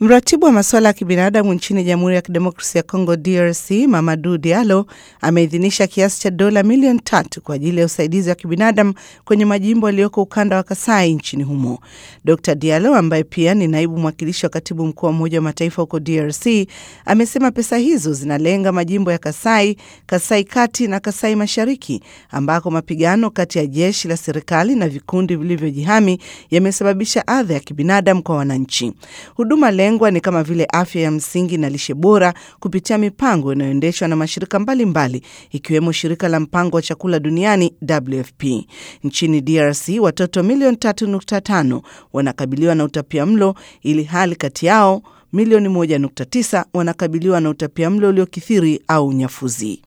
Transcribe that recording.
Mratibu wa masuala ya kibinadamu nchini Jamhuri ya Kidemokrasia ya Kongo DRC, Mamadou Diallo ameidhinisha kiasi cha dola milioni tatu kwa ajili ya usaidizi wa kibinadamu kwenye majimbo yaliyoko ukanda wa Kasai nchini humo. Dr Diallo ambaye pia ni naibu mwakilishi wa katibu mkuu wa Umoja wa Mataifa huko DRC amesema pesa hizo zinalenga majimbo ya Kasai, Kasai kati na Kasai mashariki ambako mapigano kati ya jeshi la serikali na vikundi vilivyojihami yamesababisha adha ya kibinadamu kwa wananchi. Huduma lengwa ni kama vile afya ya msingi na lishe bora kupitia mipango inayoendeshwa na mashirika mbalimbali mbali, ikiwemo shirika la mpango wa chakula duniani WFP. Nchini DRC watoto milioni 3.5 wanakabiliwa na utapia mlo ili hali kati yao milioni 1.9 wanakabiliwa na utapia mlo uliokithiri au unyafuzi.